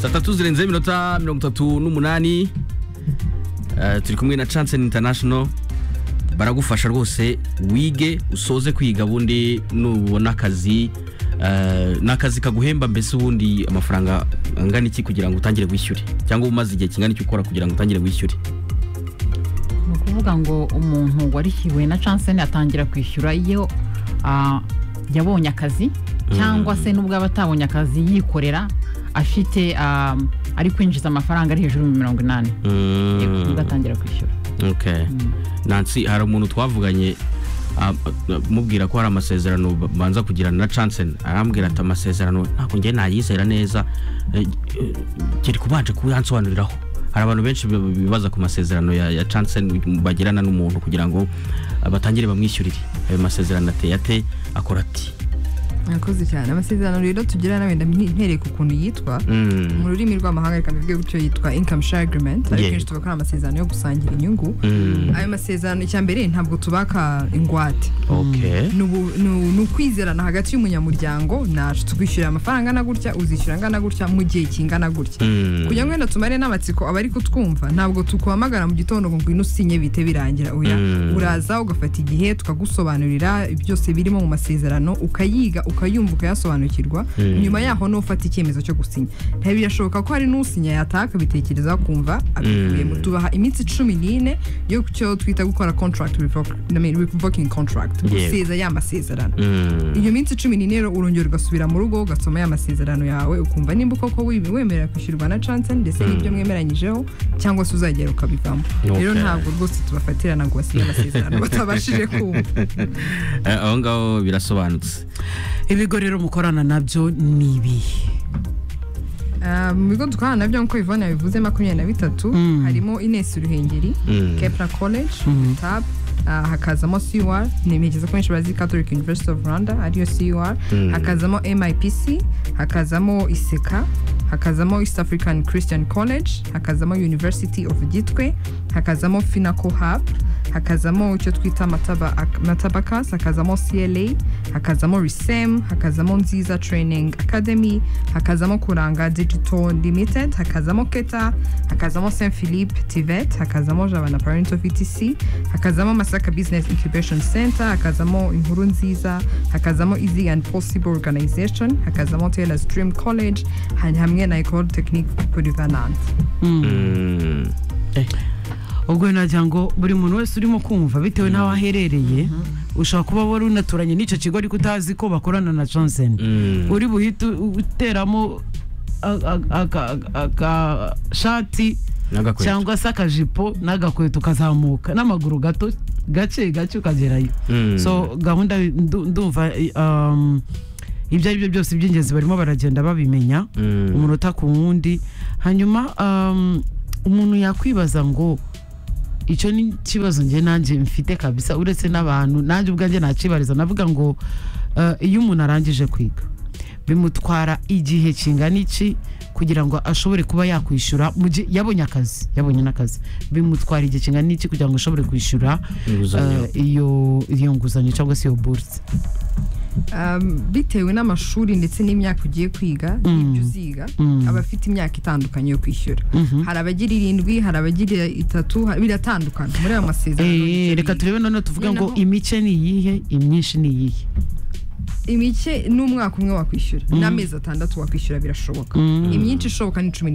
saa tatu zirenzeho iminota mirongo itatu n'umunani eh, turi kumwe na chance international baragufasha rwose wige usoze kwiga ubundi nubona akazi eh, ni akazi kaguhemba mbese ubundi amafaranga angana iki kugira ngo utangire wishyure cyangwa umaze igihe kingana iki ukora kugira ngo utangire wishyure ni ukuvuga ngo umuntu warihiwe na chanseni atangira kwishyura iyo ah, yabonye akazi cyangwa se nubwo aba atabonye akazi yikorera afite ah, ari kwinjiza amafaranga ari hejuru y'ibihumbi mirongo inani yego nibwo atangira kwishyura okay nansi hari umuntu twavuganye ah, ah, mubwira ko hari amasezerano ba- banza kugirana na Chansen arambwira ati amasezerano ntabwo njye nayizera neza eh, eh, kiri kubanje kuyansobanuriraho hari abantu benshi bi- bibaza ku masezerano ya, ya Chansen bagirana n'umuntu kugira ngo ah, batangire bamwishyurire ayo masezerano ateye ate akora ati mwakoze cyane amasezerano rero tugirana wenda ntereye ku kuntu yitwa Mm. mu rurimi rw'amahanga reka mbivuge gutyo yitwa income share agreement Yeah. ariko kenshi tuvuga ko ari amasezerano yo gusangira inyungu ayo masezerano icya mbere ntabwo tubaka ingwate okay ni ubu- ni u- ni ukwizerana hagati y'umunyamuryango nacu twishyurira amafaranga angana gutya uzishyura angana gutya mu gihe kingana gutya Mm. kugira ngo wenda tumare n'amatsiko abari kutwumva ntabwo tukuhamagara mu gitondo ngo ngwino usinye bihite birangira oya Mm. uraza ugafata igihe tukagusobanurira byose birimo mu masezerano ukayiga ukayumva ukayasobanukirwa Mm. nyuma yaho niho ufata icyemezo cyo gusinya ntabwo birashoboka ko hari n'usinya yataha akabitekerezaho kumva abikuye mu tubaha iminsi cumi n'ine yo ku cyo twita gukora contract revoc- I mean, revoking contract Yego. guseza ya masezerano Mm. iyo minsi cumi n'ine rero urongera ugasubira mu rugo ugasoma ya masezerano yawe ukumva nimba koko wi- wemerera kwishyurwa na chansen ndetse n'ibyo mwemeranyijeho cyangwa se uzagera ukabivamo rero Okay. ntabwo rwose tubafatirana ngo basinye amasezerano batabashije kumva Eh, aho ngaho birasobanutse ibigo rero mukorana nabyo ni ibihe Ah, mu bigo dukorana nabyo nk'uko Yvonne yabivuze makumyabiri na bitatu Mm. harimo ines ruhengeri Mm. kepra college tab ah, hakazamo cur nimperekeza ko benshi bazi catholic university of rwanda ariyo cur Mm. hakazamo mipc hakazamo iseka hakazamo east african christian college hakazamo university of gitwe hakazamo finaco hub hakazamo icyo twita mataba, matabakas hakazamo cla hakazamo risem hakazamo nziza training academy hakazamo kuranga digital limited hakazamo keta hakazamo st philippe tivet hakazamo javana parento vtc hakazamo masaka business incubation center hakazamo inkuru nziza hakazamo easy and possible organization hakazamo taylors dream college ha- hamwe na ecole technique polyvalente Mm. Eh, ubwo nagira ngo buri muntu wese urimo kumva bitewe n'aho aherereye ushobora kuba wari unaturanye n'icyo kigo ariko utazi ko bakorana na johnson mm. uri buhite u- uteramo agashati N'agakweto. cyangwa se akajipo n'agakweto ukazamuka n'amaguru gato gake gake ukagerayo Mm. so gahunda ndu- ndumva i- um, ibyo ari byo byose by'ingenzi barimo baragenda babimenya Mm. umunota ku wundi hanyuma um, umuntu yakwibaza ngo icyo ni ikibazo njye nanjye mfite kabisa uretse n'abantu nanjye ubwanjye nakibariza navuga ngo uh, iyo umuntu arangije kwiga bimutwara igihe kingana iki kugira ngo ashobore kuba yakwishyura mu gihe yabonye akazi yabonye n'akazi bimutwara igihe kingana iki kugira ngo ashobore kwishyura Inguzanyo. uh, iyo iyo nguzanyo cyangwa se iyo buruse Um, bitewe n'amashuri ndetse n'imyaka ugiye kwiga n'ibyo uziga aba afite imyaka itandukanye yo kwishyura hari abagira irindwi hari abagira itatu ha- biratandukana muri ayo masezerano Eh, nicyo reka biga. turebe noneho tuvuga ngo Noneho- imice ni iyihe imyinshi ni iyihe imike n'umwaka umwe wakwishyura n'amezi atandatu wakwishyura birashoboka imyinshi ishoboka ni cumi